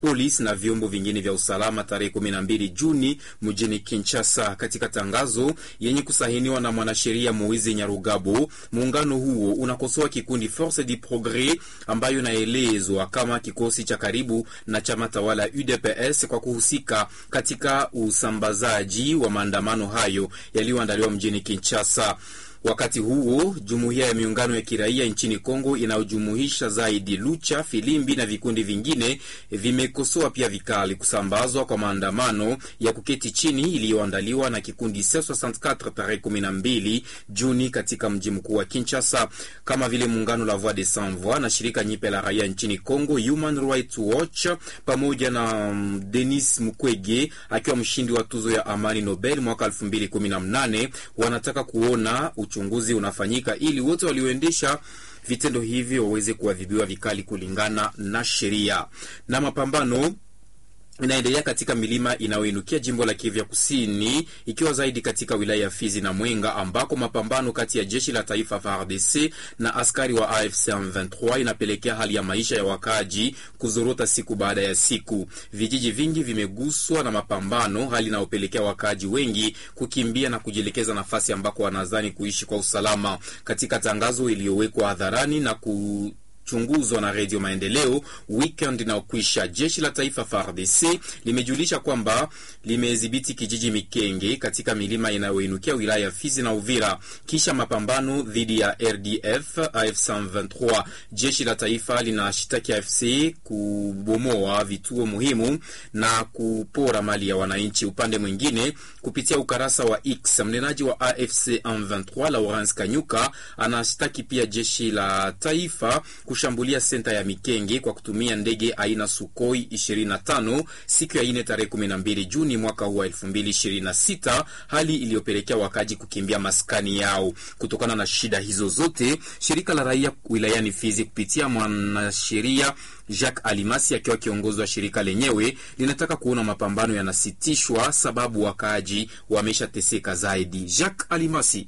polisi na vyombo vingine vya usalama tarehe 12 Juni mjini Kinshasa. Katika tangazo yenye kusahiniwa na mwanasheria Moize Nyarugabo, muungano huo unakosoa kikundi Force du Progres ambayo inaelezwa kama kikosi cha karibu na chama tawala UDPS kwa kuhusika katika usambazaji wa maandamano hayo yaliyoandaliwa mjini Kinshasa. Wakati huo jumuiya ya miungano ya kiraia nchini Kongo inayojumuisha zaidi Lucha, Filimbi na vikundi vingine vimekosoa pia vikali kusambazwa kwa maandamano ya kuketi chini iliyoandaliwa na kikundi C64 tarehe 12 Juni katika mji mkuu wa Kinshasa, kama vile muungano la Voix des Sans Voix na shirika nyipe la raia nchini Kongo Human Rights Watch pamoja na um, Denis Mukwege akiwa mshindi wa tuzo ya amani Nobel mwaka 2018 wanataka kuona uchunguzi unafanyika ili wote walioendesha vitendo hivi waweze kuadhibiwa vikali kulingana na sheria. Na mapambano inaendelea katika milima inayoinukia jimbo la Kivu ya Kusini, ikiwa zaidi katika wilaya ya Fizi na Mwenga, ambako mapambano kati ya jeshi la taifa FARDC na askari wa AFC M23 inapelekea hali ya maisha ya wakaaji kuzorota siku baada ya siku. Vijiji vingi vimeguswa na mapambano, hali inayopelekea wakaaji wengi kukimbia na kujielekeza nafasi ambako wanadhani kuishi kwa usalama. Katika tangazo iliyowekwa hadharani na ku chunguzwa na Redio Maendeleo weekend inayokwisha, jeshi la taifa FARDC limejulisha kwamba limedhibiti kijiji Mikenge katika milima inayoinukia wilaya ya Fizi na Uvira kisha mapambano dhidi ya RDF AFC 23. Jeshi la taifa linashitaki AFC kubomoa vituo muhimu na kupora mali ya wananchi. Upande mwingine, kupitia ukarasa wa X, mnenaji wa AFC 23 Lawrence Kanyuka anashtaki pia jeshi la taifa kushambulia senta ya Mikenge kwa kutumia ndege aina Sukhoi 25 siku ya ine tarehe 12 Juni mwaka huu wa 2026, hali iliyopelekea wakaji kukimbia maskani yao. Kutokana na shida hizo zote, shirika la raia wilayani Fizi kupitia mwanasheria Jacques Alimasi akiwa kiongozi wa shirika lenyewe linataka kuona mapambano yanasitishwa, sababu wakaaji wameshateseka zaidi. Jacques Alimasi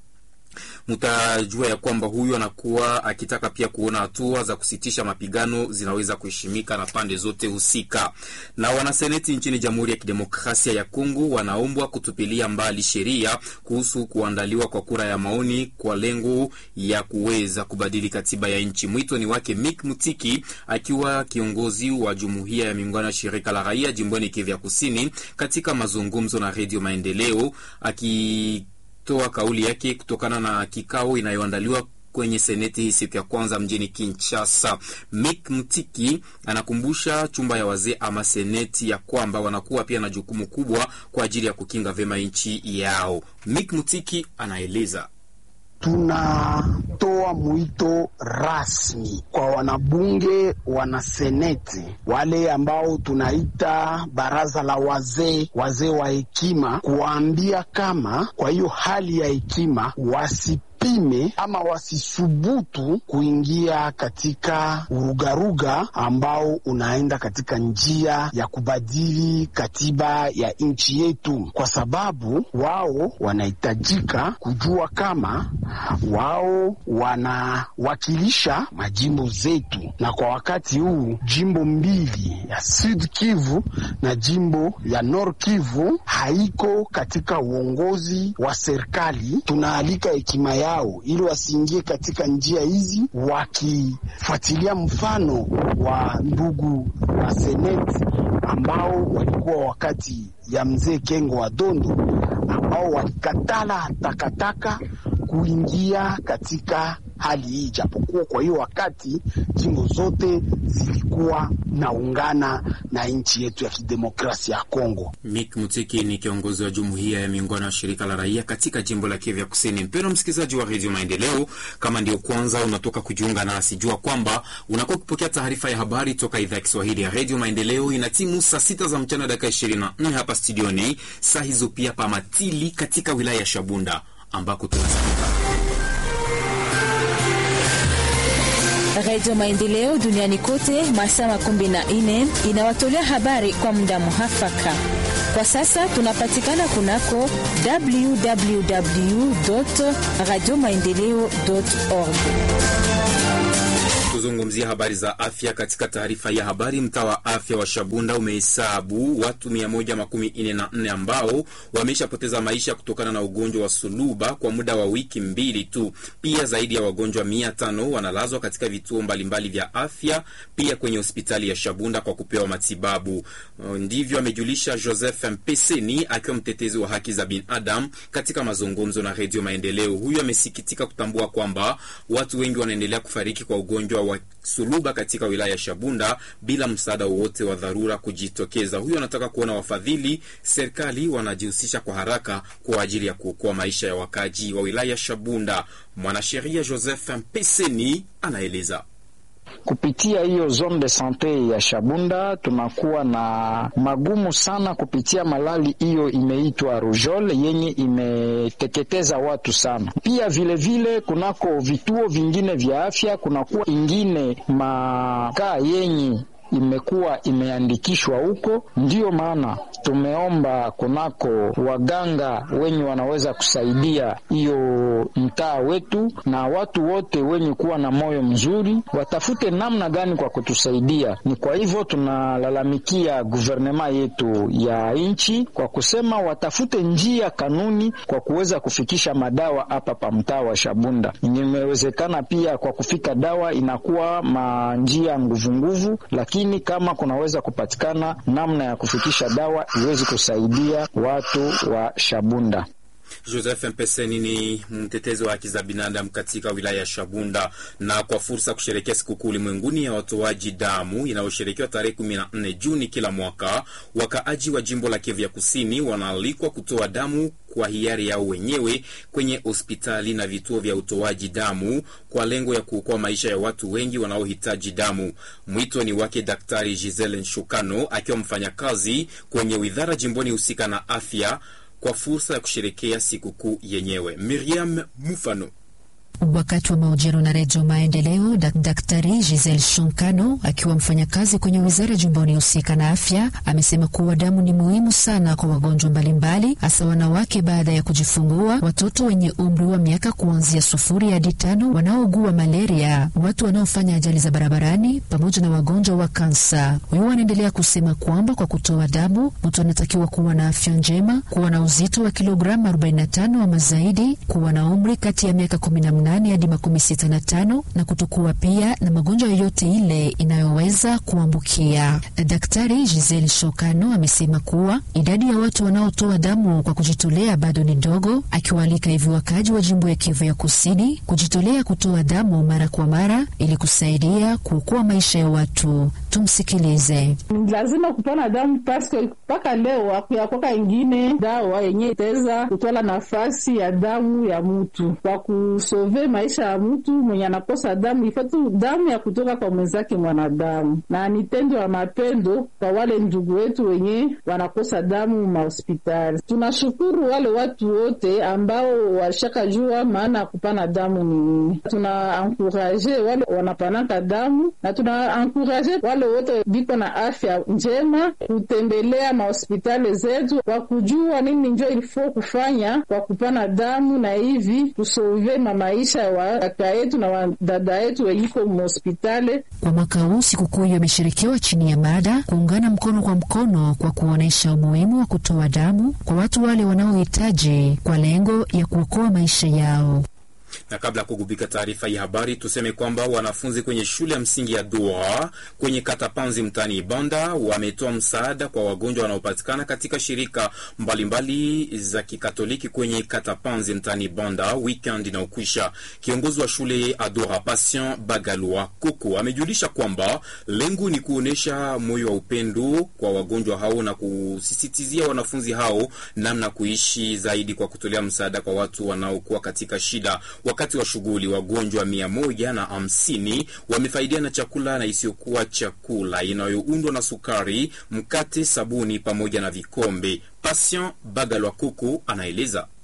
Mtajua ya kwamba huyu anakuwa akitaka pia kuona hatua za kusitisha mapigano zinaweza kuheshimika na pande zote husika. Na wanaseneti nchini Jamhuri ya Kidemokrasia ya Kongo wanaombwa kutupilia mbali sheria kuhusu kuandaliwa kwa kura ya maoni kwa lengo ya kuweza kubadili katiba ya nchi. Mwito ni wake Mick Mutiki akiwa kiongozi wa jumuiya ya miungano ya shirika la raia jimboni Kivu ya Kusini, katika mazungumzo na Redio Maendeleo aki toa kauli yake kutokana na kikao inayoandaliwa kwenye seneti hii siku ya kwanza mjini Kinshasa. Mick Mtiki anakumbusha chumba ya wazee ama seneti ya kwamba wanakuwa pia na jukumu kubwa kwa ajili ya kukinga vyema nchi yao. Mick Mtiki anaeleza. Tunatoa mwito rasmi kwa wanabunge, wanaseneti, wale ambao tunaita baraza la wazee, wazee wa hekima, kuwaambia kama kwa hiyo hali ya hekima wasi pime ama wasisubutu kuingia katika urugaruga ambao unaenda katika njia ya kubadili katiba ya nchi yetu, kwa sababu wao wanahitajika kujua kama wao wanawakilisha majimbo zetu, na kwa wakati huu jimbo mbili ya Sud Kivu na jimbo ya Nord Kivu haiko katika uongozi wa serikali. Tunaalika hekima ya ili wasiingie katika njia hizi, wakifuatilia mfano wa ndugu wa seneti ambao walikuwa wakati ya mzee Kengo wa Dondo, ambao walikatala takataka kuingia katika hali hii, japokuwa kwa hiyo wakati jimbo zote zilikuwa naungana na nchi yetu ya kidemokrasia ya Kongo. Mick Mutiki ni kiongozi wa jumuiya ya miungano ya shirika la raia katika jimbo la Kivu ya Kusini. Mpendwa msikilizaji wa redio Maendeleo, kama ndio kwanza unatoka kujiunga nasi, jua kwamba unakuwa ukipokea taarifa ya habari toka idhaa ya Kiswahili ya redio Maendeleo. Ina timu saa sita za mchana dakika ishirini na nne hapa studioni, saa hizo pia pa Matili katika wilaya ya Shabunda ambako tunasikika Redio Maendeleo duniani kote masaa makumi na nne inawatolea habari kwa muda muhafaka. Kwa sasa tunapatikana kunako www radio maendeleo org Tuzungumzia habari za afya. Katika taarifa ya habari, mtaa wa afya wa Shabunda umehesabu watu 114 ambao wameshapoteza maisha kutokana na ugonjwa wa suluba kwa muda wa wiki mbili tu. Pia zaidi ya wagonjwa 500 wanalazwa katika vituo mbalimbali vya afya, pia kwenye hospitali ya Shabunda kwa kupewa matibabu. Ndivyo amejulisha Joseph Mpeseni akiwa mtetezi wa haki za binadamu katika mazungumzo na Redio Maendeleo. Huyu amesikitika kutambua kwamba watu wengi wanaendelea kufariki kwa ugonjwa wa suluba katika wilaya ya Shabunda bila msaada wowote wa dharura kujitokeza. Huyu anataka kuona wafadhili serikali wanajihusisha kwa haraka kwa ajili ya kuokoa maisha ya wakaji wa wilaya ya Shabunda. Mwanasheria Joseph Mpeseni anaeleza. Kupitia hiyo zone de sante ya Shabunda tunakuwa na magumu sana kupitia malali hiyo imeitwa rujole yenye imeteketeza watu sana. Pia vilevile vile, kunako vituo vingine vya afya kunakuwa ingine makaa yenye imekuwa imeandikishwa huko. Ndiyo maana tumeomba kunako waganga wenye wanaweza kusaidia hiyo mtaa wetu, na watu wote wenye kuwa na moyo mzuri watafute namna gani kwa kutusaidia. Ni kwa hivyo tunalalamikia guvernema yetu ya nchi kwa kusema watafute njia kanuni kwa kuweza kufikisha madawa hapa pa mtaa wa Shabunda. Imewezekana pia kwa kufika dawa inakuwa manjia nguvunguvu, lakini kama kunaweza kupatikana namna ya kufikisha dawa iwezi kusaidia watu wa Shabunda. Joseph Mpeseni ni mtetezi wa haki za binadamu katika wilaya ya Shabunda. Na kwa fursa ya kusherekea sikukuu ulimwenguni ya watoaji damu inayosherekewa tarehe 14 Juni kila mwaka, wakaaji wa jimbo la Kivu ya Kusini wanaalikwa kutoa damu kwa hiari yao wenyewe kwenye hospitali na vituo vya utoaji damu kwa lengo ya kuokoa maisha ya watu wengi wanaohitaji damu. Mwito ni wake Daktari Giselle Nshukano akiwa mfanyakazi kwenye widhara jimboni husika na afya kwa fursa ya kusherekea sikukuu yenyewe. Miriam Mufano Wakati wa mahojiano na Redio Maendeleo, Daktari Giselle Shonkano akiwa mfanyakazi kwenye wizara jumbani husika na afya amesema kuwa damu ni muhimu sana kwa wagonjwa mbalimbali, hasa wanawake baada ya kujifungua, watoto wenye umri wa miaka kuanzia sufuri hadi tano, wanaougua malaria, watu wanaofanya ajali za barabarani, pamoja na wagonjwa wa kansa. Huyu anaendelea kusema kwamba kwa kutoa damu mtu anatakiwa kuwa na afya njema, kuwa na uzito wa kilogramu 45 ama zaidi, kuwa na umri kati ya miaka 18 hadi makumi sita na tano na kutokuwa pia na magonjwa yoyote ile inayoweza kuambukia. Daktari Giselle Shokano amesema kuwa idadi ya watu wanaotoa damu kwa kujitolea bado ni ndogo, akiwaalika hivi wakaji wa jimbo ya Kivu ya Kusini kujitolea kutoa damu mara kwa mara ili kusaidia kuokoa maisha ya watu. Tumsikilize. Lazima kupana damu paske mpaka leo akuyakwaka ingine dawa yenye itaweza kutwala nafasi ya damu ya mtu kwa kusove maisha ya mtu mwenye anakosa damu. Ifatu damu ya kutoka kwa mwenzake mwanadamu, na ni tendo ya mapendo kwa wale ndugu wetu wenye wanakosa damu mahospitali. Tunashukuru wale watu wote ambao washakajua maana ya kupana damu ni nini. Tuna ankuraje wale wanapanaka damu na tuna ankuraje wale wote viko na afya njema kutembelea mahospitali zetu kwa kujua nini njo ilifo kufanya kwa kupana damu na hivi kusove maisha wa kaka yetu na wadada yetu weliko mhospitali. Kwa mwaka huu sikukuu hiyo imeshirikiwa chini ya mada kuungana mkono kwa mkono kwa kuonyesha umuhimu wa kutoa damu kwa watu wale wanaohitaji kwa lengo ya kuokoa maisha yao na kabla ya kugubika taarifa ya habari, tuseme kwamba wanafunzi kwenye shule ya msingi ya Dua kwenye kata Panzi mtaani Ibanda wametoa msaada kwa wagonjwa wanaopatikana katika shirika mbalimbali mbali za kikatoliki kwenye kata Panzi mtaani Ibanda weekend inaokwisha. Kiongozi wa shule Adora Patient Bagalwa Koko amejulisha kwamba lengo ni kuonyesha moyo wa upendo kwa wagonjwa hao na kusisitizia wanafunzi hao namna kuishi zaidi kwa kutolea msaada kwa watu wanaokuwa katika shida. Wakati wa shughuli wagonjwa mia moja na hamsini wamefaidia na chakula na isiyokuwa chakula inayoundwa na sukari, mkate, sabuni pamoja na vikombe. Patient Bagalwa Kuku anaeleza.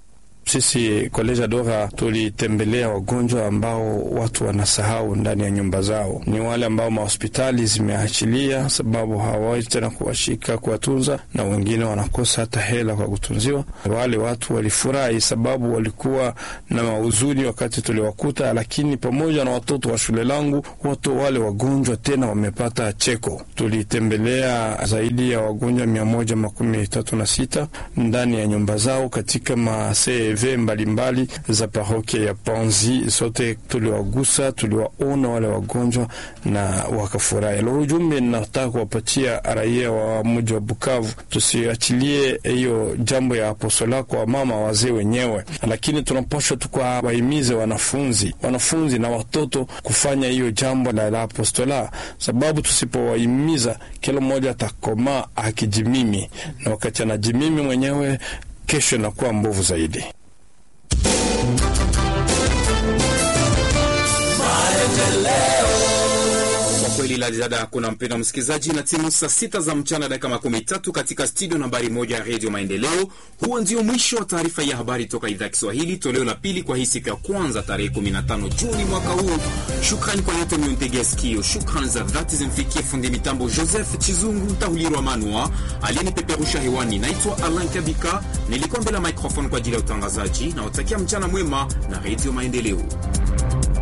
Sisi Koleja Dora tulitembelea wagonjwa ambao watu wanasahau ndani ya nyumba zao, ni wale ambao mahospitali zimeachilia sababu hawawezi tena kuwashika kuwatunza, na wengine wanakosa hata hela kwa kutunziwa. Wale watu walifurahi sababu walikuwa na mahuzuni wakati tuliwakuta, lakini pamoja na watoto wa shule langu wote wale wagonjwa tena wamepata cheko. Tulitembelea zaidi ya wagonjwa mia moja makumi tatu na sita ndani ya nyumba zao katika ma CEV mbalimbali za parokia ya Panzi. Sote tuliwagusa, tuliwaona wale wagonjwa na wakafurahi. Lo, ujumbe nataka kuwapatia raia wa mji wa Bukavu, tusiachilie hiyo jambo ya apostola kwa mama wazee wenyewe, lakini tunapaswa tukawahimize wanafunzi wanafunzi na watoto kufanya hiyo jambo la, la apostola, sababu tusipowahimiza kila mmoja atakomaa akijimimi, na wakati anajimimi mwenyewe, kesho inakuwa mbovu zaidi. kweli la ziada hakuna, mpenda msikilizaji, na timu saa sita za mchana dakika makumi tatu katika studio nambari moja ya redio Maendeleo. Huo ndio mwisho wa taarifa ya habari toka idhaa ya Kiswahili, toleo la pili kwa hii siku ya kwanza tarehe 15 Juni mwaka huu. Shukrani kwa yote mliontegea sikio. Shukrani za dhati zimfikie fundi mitambo Joseph Chizungu Tahulirwa Manua aliyenipeperusha hewani. Naitwa Alan Kabika, nilikuwa mbele ya microphone kwa ajili ya utangazaji na watakia mchana mwema na redio Maendeleo.